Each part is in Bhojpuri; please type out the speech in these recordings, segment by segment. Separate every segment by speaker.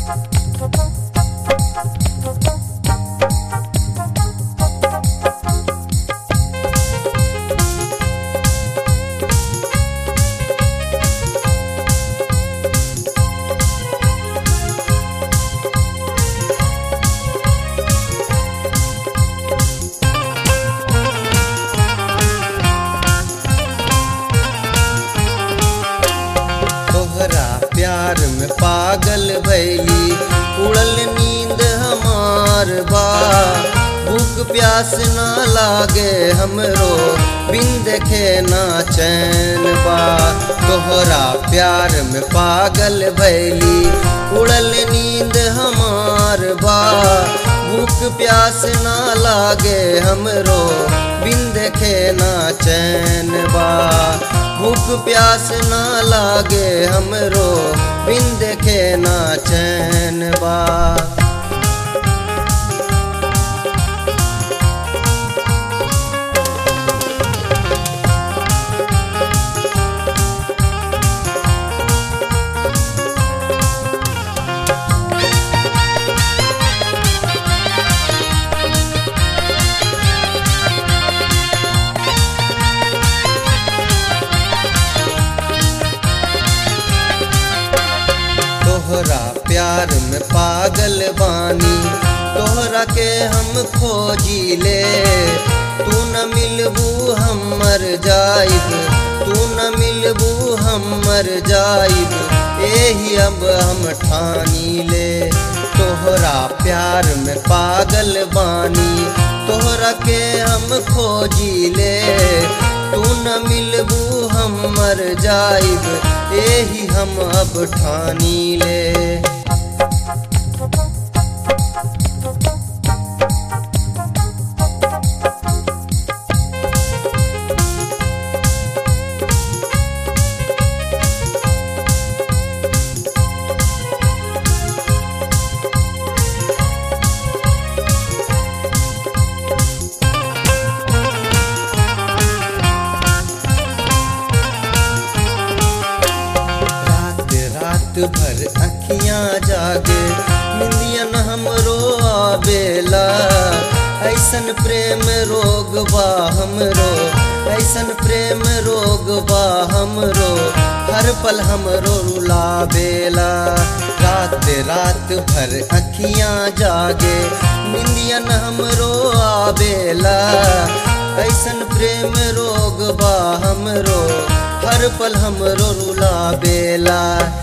Speaker 1: तोहरा प्यार में पागल भैली उड़ल नींद हमार बा भूख प्यास ना लागे हमरो बिन देखे ना चैन बा तोहरा प्यार में पागल भैली उड़ल नींद हमार बा भूख प्यास ना लागे हमरो बिन देखे ना चैन बा भूख प्यास ना लागे हमरो बिन देखे ना चैन बा तोहरा प्यार में पागल बानी तोहरा के हम खोजी ले तू न मिलबू हम मर जाइब तू न मिलबू हम मर जाइब एही अब हम ठानी ले तोहरा प्यार में पागल बानी तोहरा के हम खोजी ले तू न मिलबू हम मर जाइब एही हम अब ठानी ले रात रात भर अखियां जागे निंदियन हमरो आवेला ऐसन प्रेम रोग बा हमरो ऐसन प्रेम रोग बा हमरो हर पल हमरो रुलावेला रात रात भर अखियां जागे निंदियन हमरो आवेला ऐसन प्रेम रोग बा हमरो हर पल हमरो रुला बेला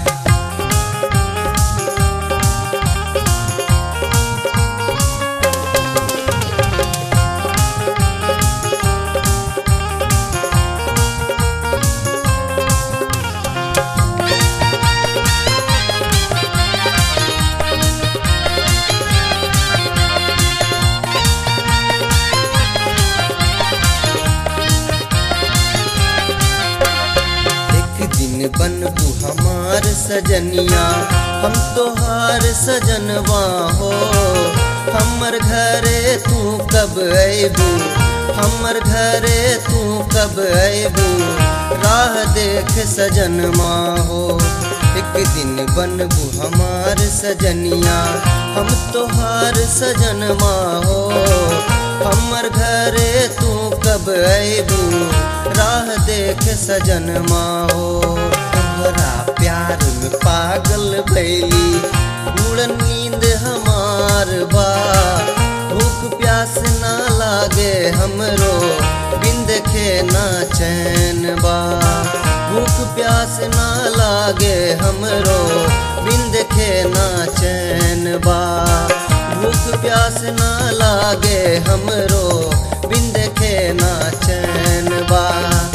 Speaker 1: एक दिन बनबू हमार सजनिया हम तोहार सजनवा हो हमर घरे तू कब अबू हमर घरे तू कब अबू राह देख सजनमा हो एक दिन बनबू हमार सजनिया हम तोहार सजनमा हो हमर घरे तू कब अबू राह देख सजनमा हो तोहरा प्यार में पागल भैली उड़ नींद हमार बा भूख प्यास ना लागे हमरो बिन देखे ना चैन बा भूख प्यास ना लागे हमरो बिन देखे ना चैन बा भूख प्यास ना लागे हमरो बिन देखे ना चैन बा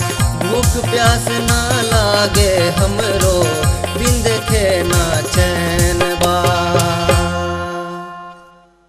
Speaker 1: भूख प्यास ना लागे हमरो बिन देखे ना चैन